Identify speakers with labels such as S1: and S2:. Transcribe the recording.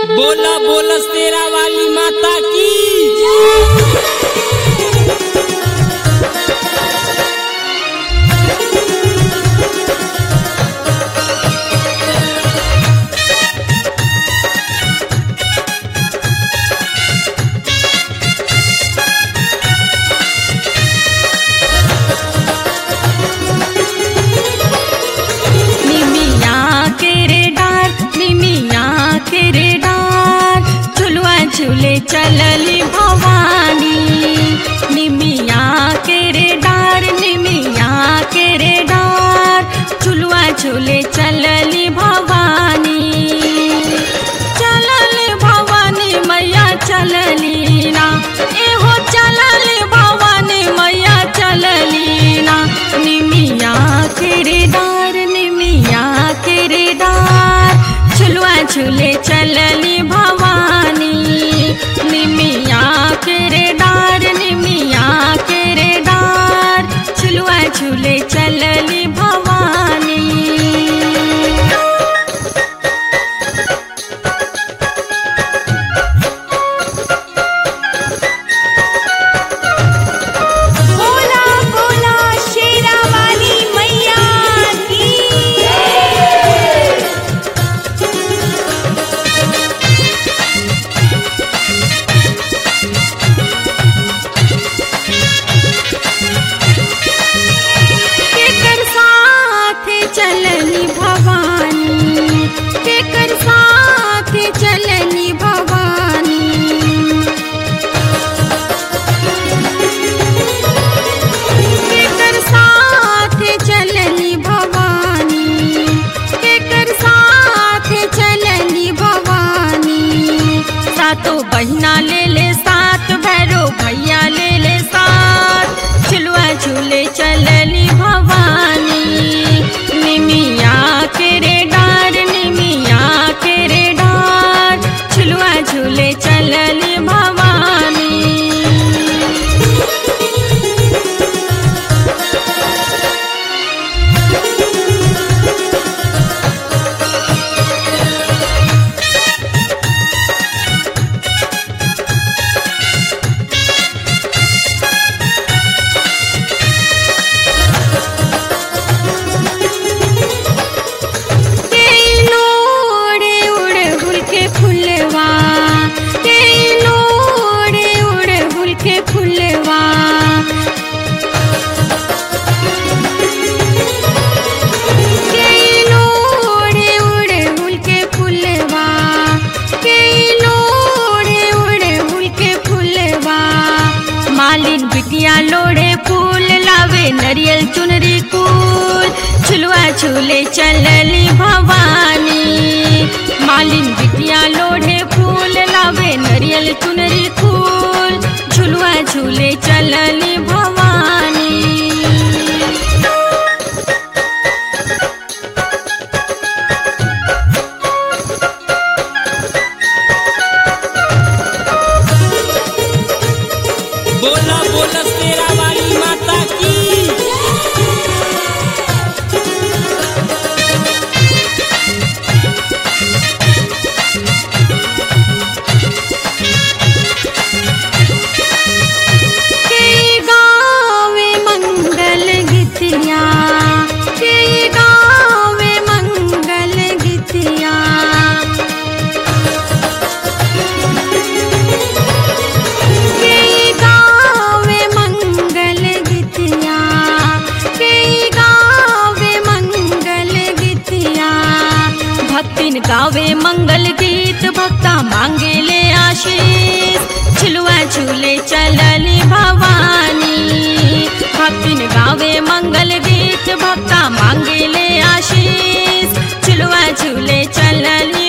S1: बोला बोला शेरा वाली माता की
S2: निमिया के रे डार निमिया के रे डार झुलुआ झूले चलली भवानी निमिया के रे डार निमिया के रे डार झुलुआ झूले चलली भवानी चलली भवानी मैया चलली ना एहो चलली भवानी मैया चलली ना निमिया के रे डार निमिया के रे डार झुलुआ झूले चलली भवानी निमिया के रे डार निमिया के रे डार झुलुआ झूले चलली भवानी
S3: बोला बोला शेरा वाली मैया की
S2: केकर साथ चलनी भवानी केकर साथ चलनी भवानी केकर साथ चलनी भवानी केकर साथ चलनी भवानी सातो बहिना ले ले साथ भैरो भैया ले ले साथ झुलुआ झूले चलली भवानी निमिया के रे डार निमिया के रे डार झुलुआ झूले चलली भवानी लोड़े उड़े हुल के फुलवा के लोड़े उड़े हुल के फुलवा के लोड़े उड़े हुल के फुलवा के लोड़े उड़े हुल के फुलवा मालिन बिटिया लोड़े फूल लावे नरियल चुनरी कूल झुलुआ झूले चलली भवानी मालिन बिटिया लोढ़े फूल लावे नरियल चुनरी फूल झुलुआ झूले चलली भवानी
S1: बोला बोला शेरा वाली माता की
S2: के गावे मंगल गीतिया के गावे मंगल गीतिया के गावे मंगल गीतिया के गावे मंगल गीतिया भक्तिन गावे मंगल गीत भक्ता मांगे ले आशीष झुलुआ झूले चलली भवानी भक्तिन गावे मंगल गीत भक्ता मांगे ले आशीष झुलुआ झूले चलली